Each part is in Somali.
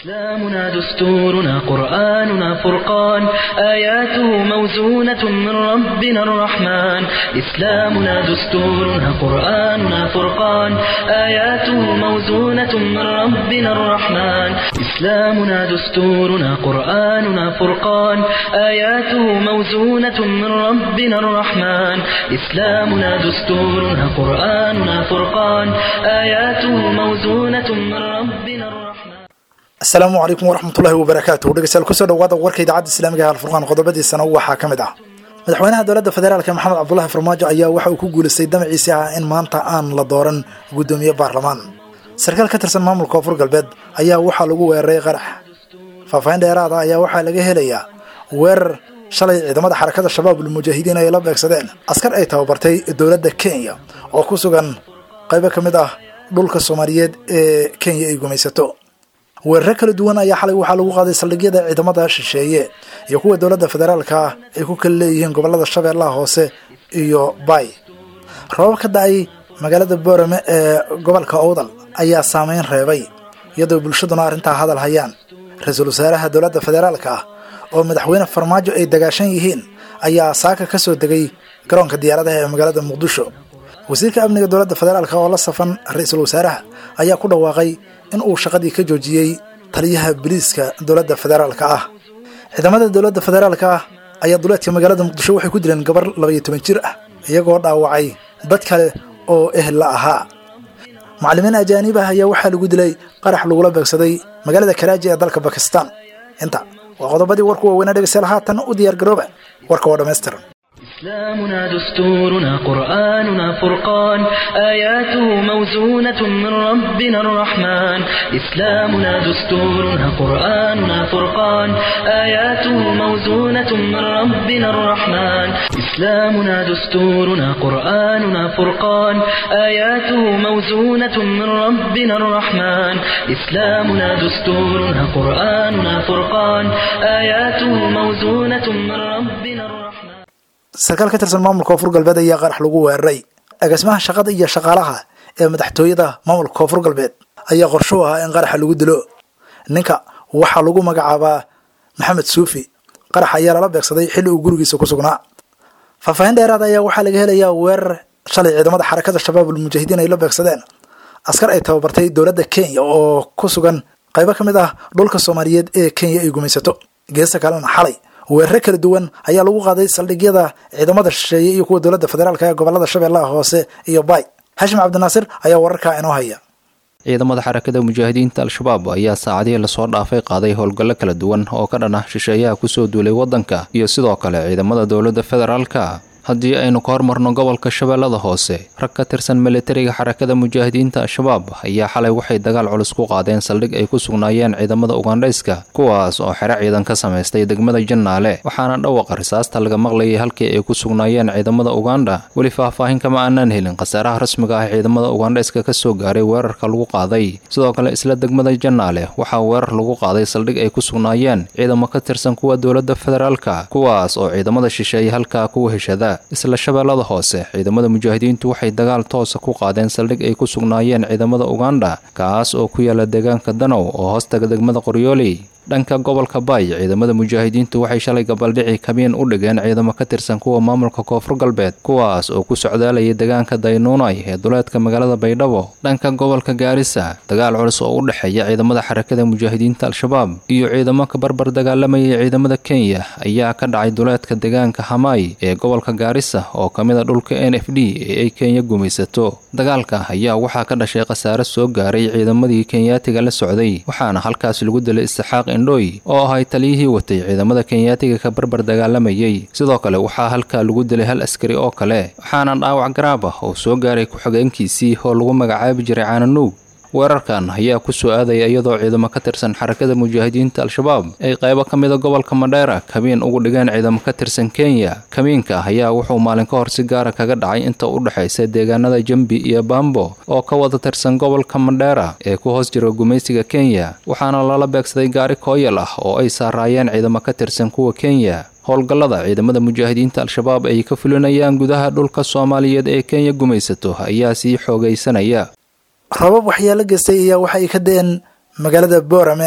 إسلامنا دستورنا قرآننا فرقان آياته موزونة من ربنا الرحمن إسلامنا دستورنا قرآننا فرقان آياته موزونة من ربنا الرحمن إسلامنا دستورنا قرآننا فرقان آياته موزونة من ربنا الرحمن إسلامنا دستورنا قرآننا فرقان آياته موزونة من ربنا الرحمن asalaamu calaykum waraxmatullahi wabarakaatu dhegeystayaal kusoo dhawaada warka idaacadda islaamiga alfurqaan qodobadiisana waxaa ka mid ah madaxweynaha dowladda federaalk maxamed cabdulahi farmaajo ayaa waxa uu ku guulaystay damaciisi ah in maanta aan la dooran guddoomiye baarlamaan sarkaal ka tirsan maamulka koonfur galbeed ayaa waxaa lagu weeraray qarax faahfaahin dheeraada ayaa waxaa laga helayaa weerar shalay ciidamada xarakada shabaabul mujaahidiin ay la beegsadeen askar ay tababartay dowladda kenya oo ku sugan qaybo ka mid ah dhulka soomaaliyeed ee kenya ay gumaysato weeraro kala duwan ayaa xalay waxaa lagu qaaday saldhigyada ciidamada shisheeye iyo kuwa dowladda federaalka ah ay ku kala leeyihiin gobolada shabeellaha hoose iyo bay roobab ka da-ay magaalada boorame ee gobolka owdal ayaa saameyn reebay iyadoo bulshaduna arrintaa hadal hayaan ra-iisul wasaaraha dowladda federaalka ah oo madaxweyne farmaajo ay dagaashan yihiin ayaa saaka ka soo degay garoonka diyaaradaha ee magaalada muqdisho wasiirka amniga dowladda federaalka oo la safan ra-iisul wasaaraha ayaa ku dhawaaqay in uu shaqadii ka joojiyey taliyaha biliiska dowladda federaalka ah ciidamada dowladda federaalka ah ayaa duleedka magaalada muqdisho waxay ku dileen gabar labaiyo toban jir ah iyagoo dhaawacay dad kale oo ehel la ahaa macallimiin ajaanib ah ayaa waxaa lagu dilay qarax lagula beegsaday magaalada karaaji ee dalka bakistan inta waa qodobadii warku waaweynaa dhegeystayaal haatan u diyaar garooba warka oo dhammaystiran إسلامنا دستورنا قرآننا فرقان آياته موزونة من ربنا الرحمن إسلامنا دستورنا قرآننا فرقان آياته موزونة من ربنا الرحمن إسلامنا دستورنا قرآننا فرقان آياته موزونة من ربنا الرحمن إسلامنا دستورنا قرآننا فرقان آياته موزونة من ربنا الرحمن sarkaal ka tirsan maamulka koonfur galbeed ayaa qarax lagu weeraray agaasimaha shaqada iyo shaqaalaha ee madaxtooyada maamulka koonfur galbeed ayaa qorsho u ahaa in qaraxa lagu dilo ninka waxaa lagu magacaabaa maxamed suufi qarax ayaa lala beegsaday xilli uu gurigiisa ku sugnaa faahfaahin dheeraad ayaa waxaa laga helayaa weerar shalay ciidamada xarakada shabaabul mujaahidiin ay la beegsadeen askar ay tababartay dowladda kenya oo ku sugan qaybo ka mid ah dhulka soomaaliyeed ee kenya ay gumaysato geesta kalena xalay weeraro kala duwan ayaa lagu qaaday saldhigyada ciidamada shisheeye iyo kuwa dowladda federaalka ee gobolada shabeellaha hoose iyo bay xashim cabdinaasir ayaa wararkaa inoo haya ciidamada xarakada mujaahidiinta al-shabaab ayaa saacadihii lasoo dhaafay qaaday howlgallo kala duwan oo ka dhan ah shisheeyaha kusoo duulay waddanka iyo sidoo kale ciidamada dowladda federaalka haddii aynu ka hormarno gobolka shabeellada hoose rag ka tirsan militariga xarakada mujaahidiinta al-shabaab ayaa xalay waxay dagaal culus ku qaadeen saldhig ay ku sugnaayeen ciidamada ugandhayska kuwaas oo xero ciidan ka samaystay degmada jannaale waxaana dhawaqa risaasta laga maqlayay halkii ay ku sugnaayeen ciidamada ugandha weli faahfaahin kama aanaan helin khasaaraha rasmiga ah ciidamada ugandhayska ka soo gaaray weerarka lagu qaaday sidoo kale isla degmada jannaale waxaa weerar lagu qaaday saldhig ay ku sugnaayeen ciidamo ka tirsan kuwa dowladda federaalka kuwaas oo ciidamada shisheeye halkaa kuwa heshada isla shabeellada hoose ciidamada mujaahidiintu waxay dagaal toosa ku qaadeen saldhig ay ku sugnaayeen ciidamada ugandha kaas oo ku yaala deegaanka danow oo hoostaga degmada qoryooley dhanka gobolka baay ciidamada mujaahidiintu waxay shalay gabaldhici kamiin u dhigeen ciidamo ka tirsan kuwa maamulka koonfur galbeed kuwaas oo ku socdaalayay deegaanka daynuunay ee duleedka magaalada baydhabo dhanka gobolka gaarisa dagaal culus oo u dhexeeya ciidamada xarakada mujaahidiinta al-shabaab iyo ciidamo ka barbar dagaalamayay ciidamada kenya ayaa ka dhacay duleedka deegaanka hamaay ee gobolka gaarisa oo ka mid a dhulka n f d ee ay kenya gumaysato dagaalka ayaa waxaa ka dhashay khasaare soo gaaray ciidamadii kenyaatiga la socday waxaana halkaas lagu dilay istixaaq indhoy oo ahay taliyihii watay ciidamada kenyaatiga ka barbar dagaalamayay sidoo kale waxaa halkaa lagu dilay hal askari oo kale waxaana dhaawac garaab ah oo soo gaaray ku-xigeenkiisii oo lagu magacaabi jiray caananuug weerarkan ayaa ku soo aadaya iyadoo ciidamo ka tirsan xarakada mujaahidiinta al-shabaab ay qaybo ka mida gobolka madheera kamiin ugu dhigeen ciidamo ka tirsan kenya kamiinka ayaa wuxuu maalin ka hor si gaara kaga dhacay inta u dhexaysa deegaanada jambi iyo bambo oo ka wada tirsan gobolka madheera ee ku hoos jira gumaysiga kenya waxaana lala beegsaday gaari kooyal ah oo ay saaraayeen ciidamo ka tirsan kuwa kenya howlgallada ciidamada mujaahidiinta al-shabaab ay ka fulinayaan gudaha dhulka soomaaliyeed ee kenya gumaysato ayaa sii xoogaysanaya rabab waxyaalo geystay ayaa waxa ay ka da-een magaalada boorame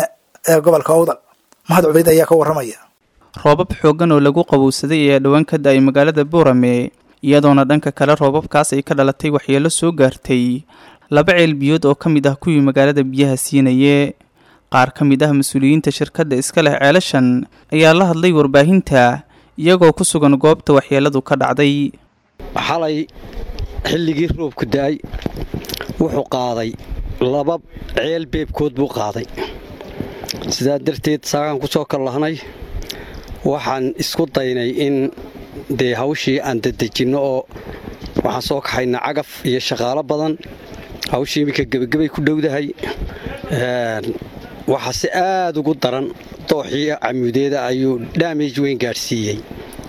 ee gobolka owdal mahad cubeyd ayaa ka warramaya roobab xooggan oo lagu qabowsaday ayaa dhowaan ka da-ay magaalada boorame iyadoona dhanka kale roobabkaas ay ka dhalatay waxyeelo soo gaartay laba ceel biyood oo ka mid ah kuwii magaalada biyaha siinaye qaar ka mid ah mas-uuliyiinta shirkadda iska leh ceelashan ayaa la hadlay warbaahinta iyagoo ku sugan goobta waxyeeladu ka dhacday xalay xilligii roobku da-ay wuxuu qaaday laba ceel beebkood buu qaaday sidaa darteed saagaan ku soo kallahnay waxaan isku daynay in dee hawshii aan dadejinno oo waxaan soo kaxayna cagaf iyo shaqaalo badan hawshii iminka gebagabay ku dhowdahay waxaa si aad ugu daran dooxii camuudeeda ayuu dhaamage weyn gaadhsiiyey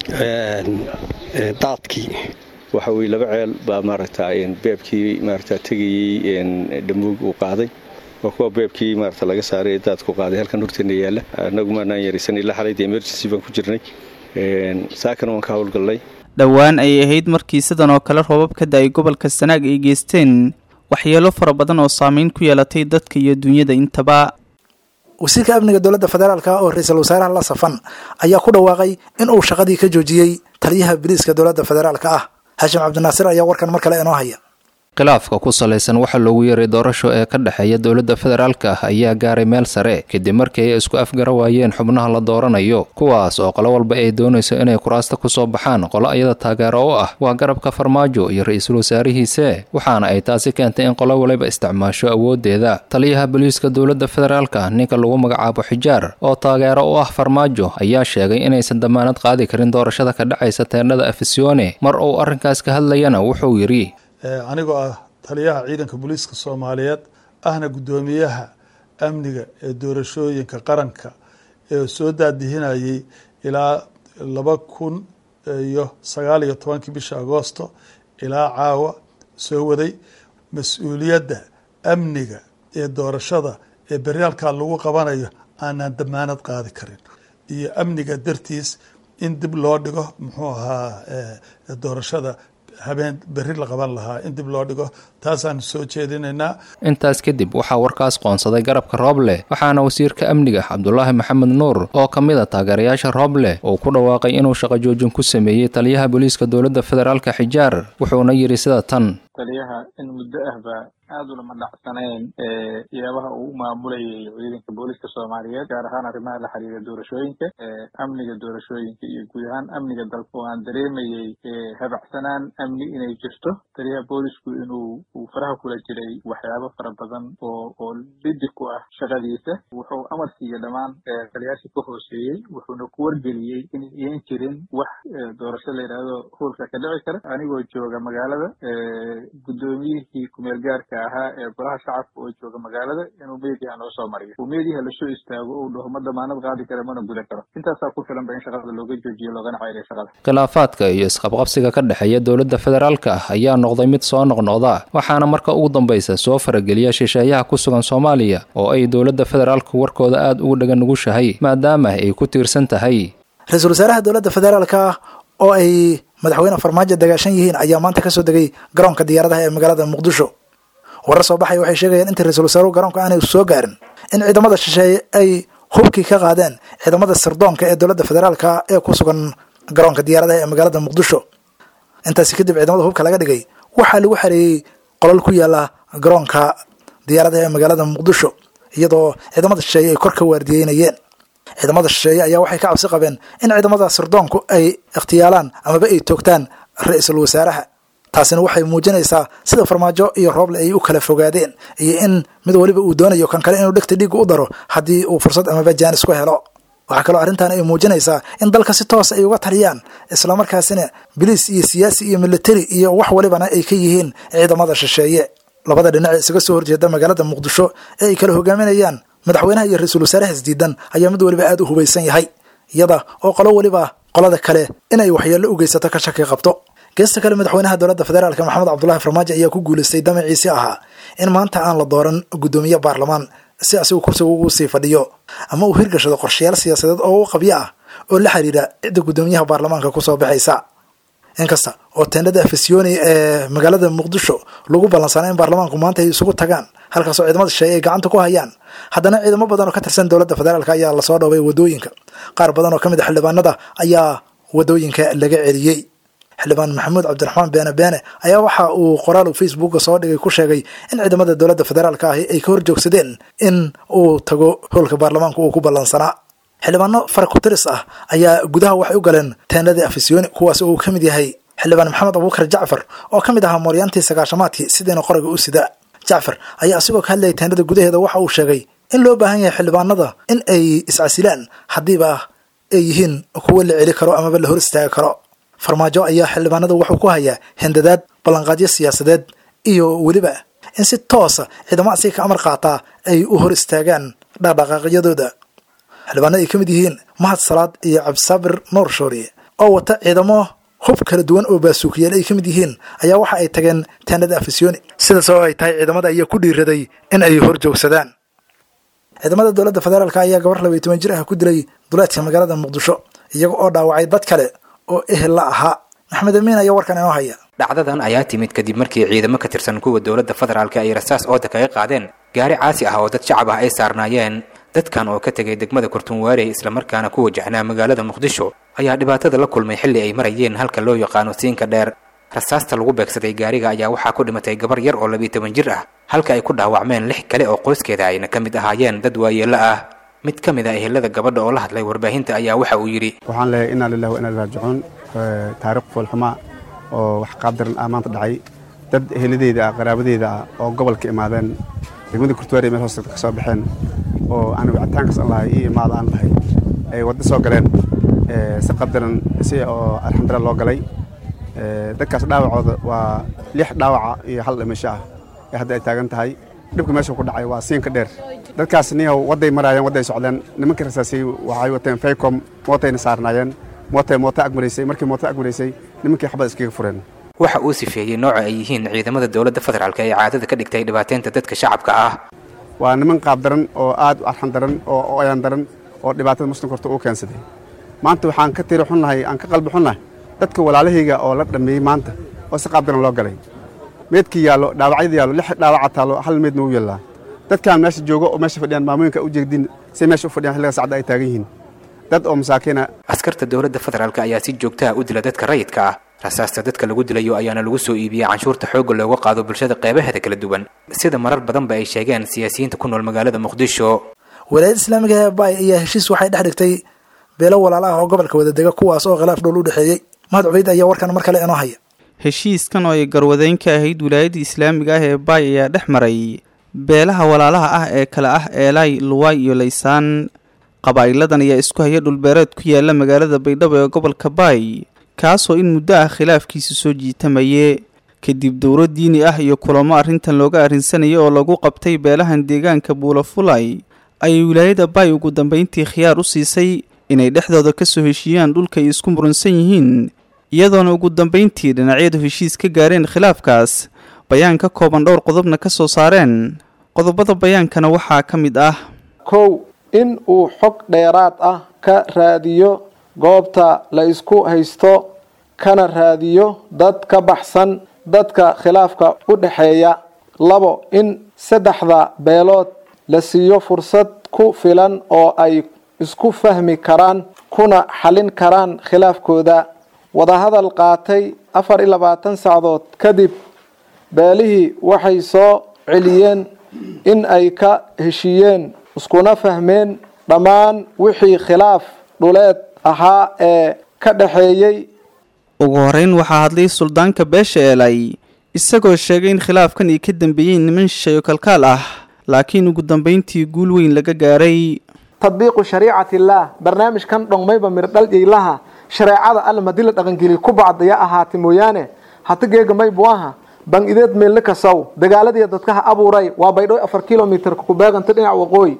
daadkii waxa weye laba ceel baa maaragta beebkii maaragta tegayey dhamuug uu qaaday waa kuwa beebkii maarata laga saaray ee daadku qaaday halkan horteena yaalla annagu maanaan yaraysan ilaa xalayda emergency baan ku jirnay saakana waan ka howlgallay dhowaan ayay ahayd markii sidan oo kale roobab ka da-ay gobolka sanaag ay geysteen waxyeelo fara badan oo saameyn ku yeelatay dadka iyo dunyada intaba wasiirka amniga dowladda federaalka oo ra-iisul wasaaraha la safan ayaa ku dhawaaqay in uu shaqadii ka joojiyey taliyaha biliiska dowladda federaalka ah xashim cabdinaasir ayaa warkan mar kale inoo haya khilaafka ku salaysan waxaa loogu yeeray doorasho ee ka dhexeeya dowladda federaalka ah ayaa gaaray meel sare kadib markii ay isku afgara waayeen xubnaha la dooranayo kuwaas oo qolo walba ay doonayso inay kuraasta kusoo baxaan qolo iyada taageero u ah waa garabka farmaajo iyo ra-iisul wasaarihiise waxaana ay taasi keentay in qolo waliba isticmaasho awoodeeda taliyaha booliiska dowladda federaalka ninka lagu magacaabo xijaar oo taageero u ah farmaajo ayaa sheegay inaysan damaanad qaadi karin doorashada ka dhacaysa teendhada afisione mar uu arrinkaas ka hadlayana wuxuu yidhi anigoo ah taliyaha ciidanka booliiska soomaaliyeed ahna guddoomiyaha amniga ee doorashooyinka qaranka ee soo daadihinayay ilaa laba kun iyo sagaal iyo tobankii bisha agoosto ilaa caawa soo waday mas-uuliyadda amniga ee doorashada ee beryaalkaa lagu qabanayo aanaan damaanad qaadi karin iyo amniga dartiis in dib loo dhigo muxuu ahaa doorashada habeen berri la qaban lahaa in dib loo dhigo taasaan soo jeedinaynaa intaas kadib waxaa warkaas qoonsaday garabka rooble waxaana wasiirka amniga cabdulaahi maxamed nuur oo ka mid a taageerayaasha rooble uu ku dhawaaqay inuu shaqo joojin ku sameeyey taliyaha booliiska dowladda federaalka xijaar wuxuuna yidhi sida tan taliyaha in muddo ahba aada ulama dhacsanayn siyaabaha uu u maamulayay ciidanka booliska soomaaliyeed gaar ahaan arrimaha la xiriira doorashooyinka amniga doorashooyinka iyo guud ahaan amniga dalka oo aan dareemayey habacsanaan amni inay jirto taliyaha boolisku inuu uu faraha kula jiray waxyaabo fara badan oo oo lidi ku ah shaqadiisa wuxuu amar siiyey dhammaan taliyaashii ka hooseeyey wuxuuna ku wargeliyey inay iyan jirin wax doorasho la yidhaahdo hoolka ka dhici kara anigoo jooga magaalada guddoomiyihii kumeel gaarka ahaa ee golaha shacabka oo jooga magaalada inuu meediaha noo soo mariyo uu meediaha lasoo istaago uu dhaho ma damaanad qaadi kara mana gudan karo intaasaa ku filanba in shaqada looga joojiyo loogana ceyriyo shaqada khilaafaadka iyo isqabqabsiga ka dhexeeya dowladda federaalka ah ayaa noqday mid soo noqnoqda waxaana marka ugu dambaysa soo farageliya shisheeyaha ku sugan soomaaliya oo ay dowladda federaalku warkooda aada ugu dhagan nugushahay maadaama ay ku tiirsan tahay ra-iisul wasaaraha dowladda federaalka oo ay madaxweyne farmaajo dagaashan yihiin ayaa maanta kasoo degay garoonka diyaaradaha ee magaalada muqdisho warar soo baxaya waxay sheegayaan inta ra-iisul wasaaruhu garoonka aanay soo gaarin in ciidamada shisheeye ay hubkii ka qaadeen ciidamada sirdoonka ee dowladda federaalka ee ku sugan garoonka diyaaradaha ee magaalada muqdisho intaasi kadib ciidamada hubka laga dhigay waxaa lagu xareeyey qolol ku yaala garoonka diyaaradaha ee magaalada muqdisho iyadoo ciidamada shisheeye ay kor ka waardiyeynayeen ciidamada shisheeye ayaa waxay ka cabsi qabeen in ciidamada sirdoonku ay ikhtiyaalaan amaba ay toogtaan ra-iisul wasaaraha taasina waxay muujinaysaa sida farmaajo iyo rooble ay u kala fogaadeen iyo in mid waliba uu doonayo kan kale inuu dhegta dhiigga u daro haddii uu fursad amaba jaanis ku helo waxaa kaloo arrintan ay muujinaysaa in dalka si toos ay uga taliyaan islamarkaasina biliis iyo siyaasi iyo militari iyo wax walibana ay ka yihiin ciidamada shisheeye labada dhinac ee isaga soo horjeeda magaalada muqdisho ee ay kala hogaaminayaan madaxweynaha iyo ra-iisul wasaaraha isdiidan ayaa mid waliba aada u hubaysan yahay iyada oo qolo weliba qolada kale inay waxyeello u geysato ka shaki qabto geesta kale madaxweynaha dowladda federaalk maxamed cabdulahi farmaajo ayaa ku guulaystay damaciisi ahaa in maanta aan la dooran guddoomiye baarlamaan si asigu kursiga ugu sii fadhiyo ama uu hirgashado qorshayaal siyaasadeed oo u qabyo ah oo la xiriira cidda guddoomiyaha baarlamaanka kusoo baxaysa inkasta oo teendhada afisyooni ee magaalada muqdisho lagu ballansanay in baarlamaanku maanta ay isugu tagaan halkaasoo ciidamada shisheeye ay gacanta ku hayaan haddana ciidamo badan oo ka tirsan dowladda federaalk ayaa lasoo dhoobay wadooyinka qaar badan oo ka mid a xildhibaanada ayaa wadooyinka laga celiyey xildhibaan maxamuud cabdiraxmaan beene beene ayaa waxa uu qoraal facebooka soo dhigay ku sheegay in ciidamada dowladda federaalk ahi ay ka horjoogsadeen in uu tago howlka baarlamaanka uu ku ballansanaa xildhibaano farakutiris ah ayaa gudaha waxay u galeen teendhadii afisyooni kuwaas oo uu ka mid yahay xildhibaan maxamed abuukar jacfar oo ka mid ahaa mooryaantii sagaashamaadkii sidiina qoriga u sida jacfar ayaa asigoo ka hadlayay teendhada gudaheeda waxa uu sheegay in loo baahan yahay xildhibaanada in ay iscasilaan haddiiba ay yihiin kuwo la celi karo amaba la hor istaagi karo farmaajo ayaa xildhibaanada wuxuu ku hayaa hindadaad ballanqaadyo siyaasadeed iyo weliba in si toosa ciidamo asiga ka amar qaataa ay u hor istaagaan dhaqdhaqaaqyadooda xildhibaanada ay ka mid yihiin mahad salaad iyo cabdisaabir nuur shooriye oo wata ciidamo hub kala duwan oo baasuukiyeel ay ka mid yihiin ayaa waxa ay tageen teendhada afisyooni sidaas oo ay tahay ciidamada ayaa ku dhiiraday in ay hor joogsadaan ciidamada dowladda federaalk ayaa gabar labaiy toban jir ah ku dilay duleedka magaalada muqdisho iyaga oo dhaawacay dad kale oo ehel la ahaa maxamed amiin ayaa warkan inoo haya dhacdadan ayaa timid kadib markii ciidamo ka tirsan kuwa dowladda federaalka ay rasaas ooda kaga qaadeen gaari caasi ah oo dad shacab ah ay saarnaayeen dadkan oo ka tegay degmada kurtunwaarey islamarkaana ku wajahnaa magaalada muqdisho ayaa dhibaatada la kulmay xilli ay marayeen halka loo yaqaano siinka dheer rasaasta lagu beegsaday gaariga ayaa waxaa ku dhimatay gabar yar oo labiiy toban jir ah halka ay ku dhaawacmeen lix kale oo qoyskeeda ayna ka mid ahaayeen dad waayeello ah mid ka mid a ehelada gabadha oo la hadlay warbaahinta ayaa waxa uu yidhi waxaan leeyahay inaa lilah wa inaa raajicuun taariikh foolxumaa oo wax qaabdaran ah maanta dhacay dad eheladeyda ah qaraabadeeda ah oo gobolka imaadeen degmada kurtuwaari meel hoosta ka soo baxeen oo aan wicitaankaas aan lahay ii imaada aan lahay ay waddo soo galeen si qabdaran si oo alxamdulillah loo galay dadkaas dhaawacooda waa lix dhaawaca iyo hal dhimasho ah ee hadda ay taagan tahay dhibka meesha ku dhacay waa siinka dheer dadkaas niyow wadday maraayeen wadday socdeen nimankii rasaasay waxay wateen faycom mootayna saarnaayeen mootay mooto agmaraysay markii mooto agmaraysay nimankii xabad iskaga fureen waxa uu sifeeyey nooca ay yihiin ciidamada dowladda federaalk ee caadada ka dhigtay dhibaateynta dadka shacabka ah waa niman qaab daran oo aad u arxan daran oo ayaan daran oo dhibaatada muslimka horta uu keensaday maanta waxaan ka tiri xunnahay aan ka qalbi xunnahay dadka walaalahayga oo la dhammeeyey maanta oo si qaab daran loo galay meedkii yaallo dhaawacyada yaallo lix dhaawaca taallo hal meedna u yaallaa dadkaan meesha joogo oo meesha fadhiyaan maamooyinka u jeegdin say meesha u fadhiyaan xilliga sacda ay taagan yihiin dad oo masaakiina askarta dowladda federaalk ayaa si joogtaha u dila dadka rayidka ah rasaasta dadka lagu dilayo ayaana lagu soo iibiyey canshuurta xoogga looga qaado bulshada qeybaheeda kala duwan sida marar badanba ay sheegeen siyaasiyiinta ku nool magaalada muqdisho walaayadda islaamiga ee baay ayaa heshiis waxay dhex dhigtay beelo walaala ah oo gobolka wadadega kuwaas oo khilaaf dhowl u dhexeeyey mahad cubeyd ayaa warkan mar kale inoo haya heshiiskan oo ay garwadeyn ka ahayd wilaayadda islaamiga ah ee baay ayaa dhex maray beelaha walaalaha ah ee kale ah eelay luwaay iyo laysaan qabaa'iladan ayaa isku haya dhulbeereed ku yaala magaalada baydhabo ee gobolka baay kaasoo in muddo ah khilaafkiisa soo jiitamaye kadib dowro diini ah iyo kulamo arrintan looga arrinsanayay oo lagu qabtay beelahan deegaanka buulafulay ayay wilaayada baay ugu dambeyntii khiyaar u siisay inay dhexdooda ka soo heshiiyaan dhulka ay isku muransan yihiin iyadoona ugu dambeyntii dhinacyadu heshiis ka gaareen khilaafkaas bayaan ka kooban dhowr qodobna ka soo saareen qodobada bayaankana waxaa ka mid ah kow in uu xog dheeraad ah ka raadiyo goobta la isku haysto kana raadiyo dad ka baxsan dadka khilaafka u dhexeeya labo in saddexda beelood la siiyo fursad ku filan oo ay isku fahmi karaan kuna xalin karaan khilaafkooda wadahadal qaatay afar iyo labaatan sacdood kadib beelihii waxay soo celiyeen in ay ka heshiiyeen iskuna fahmeen dhammaan wixii khilaaf dhuleed ahaa ee ka dhexeeyey ugu horeyn waxaa hadlay suldaanka beesha eelay isagoo sheegay in khilaafkan ay ka dambeeyeen niman shisheeyo kalkaal ah laakiin ugu dambeyntii guul weyn laga gaaray tadbiiqu shariicati illaah barnaamijkan dhongmayba mirdhal yaylaha shareecada alle madii la dhaqangeliy ku bacdaya ahaatay mooyaane hata geega maybu aha ban ideed meelna kasaw dagaaladiiya dadkaha abuuray waa baydhow afar kilomitarka kubeeganta dhinac waqooyi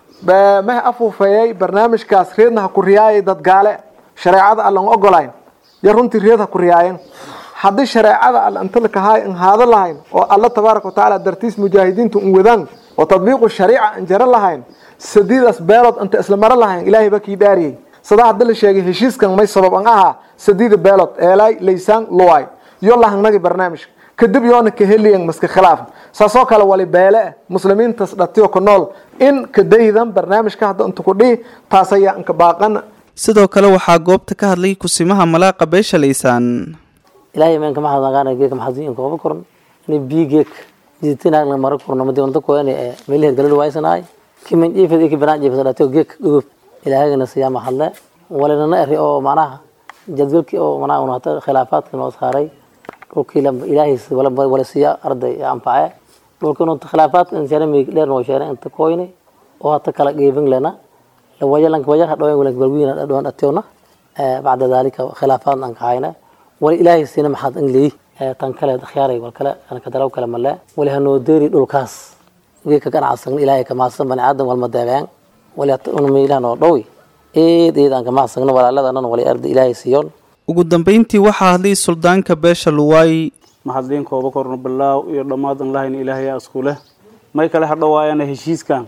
maha afuufeeyay barnaamijkaas reedna ha ku riyaayay dadgaale shareecada alle an ogolayn ya runtii reed ha ku riyaayeen haddii shareecada alle inta lakahaay an haado lahayn oo alle tabaaraka watacaala dartiis mujaahidiinta un wadaan oo tadbiiqu shariica an jaro lahayn sadiidaas beelood inta isla maro lahayn ilaahay baa kii dhaariyey sadaa hadda la sheegay heshiiskan may sabab an ahaa sadiida beelood eelay laysaan luway yo lahangnagi barnaamijka kadib yoona ka heliyan maska khilaafan saasoo kale wali beele ah muslimiintas dhatiyo ku nool in kadaydan barnaamijka hadda inta ku dhihi taas ayaa inka baaqana sidoo kale waxaa goobta ka hadlay kusimaha malaaqa beesha laysaan ilaahay meen kama hadnaqaana geeka maxadin kooba koran ini bii geek jiditinaag la mara korno madi wanta koyani ee meeliheed galil waysanaay kiman jiifad iki banaan jiifad dhatiyo geek gudub ilaahagana siyaama hadle walinana eri oo macnaha jadwalkii oo macnaha una hata khilaafaadka noo saaray dhulkii ilaahay wala siya arday anface dhulkii unta khilaafaadka insana miig dheer noo sheena inta koyni oo hata kala geebin lena lawayalanka wayaha dhawen walanka balwiina dhawan dhationa bacda dalika khilaafaad aan kahayna wali ilaahay siina maxaad in leeyi tan kale khiyaaray wal kale anka dalaw kale male wali hanoo deeri dhulkaas geeka ganacsan ilaahay kamaasan bani aadan walma deebeen wali una miilahan oo dhowi eed eed aan kamaasagno walaaladanan wali arda ilaahay siiyoon ugu dambeyntii waxaa hadlay suldaanka beesha luwaay maxadliin kooba korno bilaaw iyo dhammaadan lahayn ilaahayaa isku leh may kale hadhawaayana heshiiskan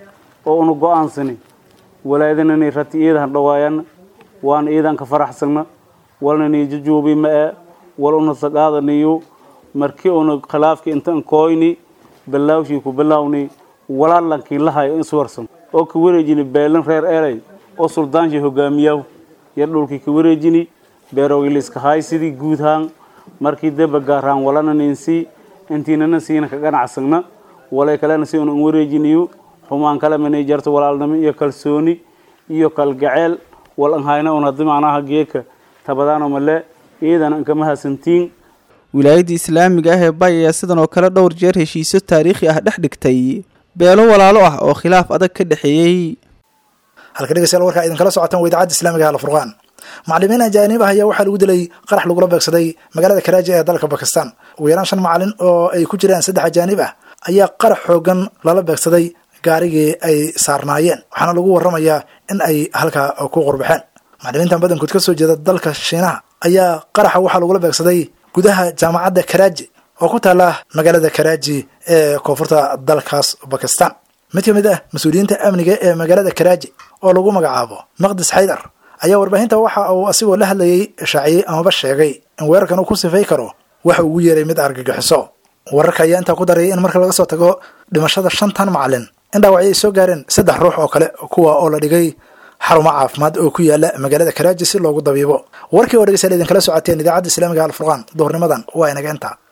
oo una go-aansani walaadanani rati iida hadhawaayana waana iidanka faraxsagna walnani jajuubi ma e wal una saqaadaniyo markii una khilaafki intan kooyni bilaawshii ku bilaawni walaalankii lahayo iswarsan oo ka wareejini beelan reer eley oo suldaanshii hogaamiyaw yar dhulkii ka wareejini beerogiliska haysidii guudhaan markii deba gaaraan walana ninsi intiinana siina ka ganacsagna walay kalena si una wareejiniyo xumaan kale manay jarto walaalnimo iyo kalsooni iyo kalgaceel wal an hayna un haddi macnaha geeka tabadaano male iidan ankama hasantiin wilaayadda islaamiga ah ee bay ayaa sidan oo kale dhowr jeer heshiisyo taariikhi ah dhex dhigtay beelo walaalo ah oo khilaaf adag ka dhexeeyey halka dhegeystayaal warkaa idinkala socotaan waa idaacadda islaamiga alfurqaan macallimiin ajaanib ah ayaa waxaa lagu dilay qarax lagula beegsaday magaalada karaaji ee dalka bakistan ugu yaraan shan macalin oo ay ku jiraan saddex ajaanib ah ayaa qarax xoogan lala beegsaday gaarigii ay saarnaayeen waxaana lagu waramayaa in ay halkaa ku qurbaxeen macallimiintan badankood ka soo jeeda dalka shiinaha ayaa qaraxa waxaa lagula beegsaday gudaha jaamacadda karaaji oo ku taala magaalada karaaji ee koonfurta dalkaas bakistan mid ka mid ah mas-uuliyiinta amniga ee magaalada karaaji oo lagu magacaabo maqdis xaydar ayaa warbaahinta waxa uu asigoo la hadlayay shaaciyey amaba sheegay in weerarkan uu ku sifay karo waxa ugu yeeray mid argagixiso wararka ayaa intaa ku darayay in marka laga soo tago dhimashada shantan macalin in dhaawacyo ay soo gaareen saddex ruux oo kale kuwa oo la dhigay xarumo caafimaad oo ku yaala magaalada karaaji si loogu dabiibo warkii oo dhegeystayaal idinkala socoteen idaacadda islaamiga alfurqaan duhurnimadan waa inaga intaa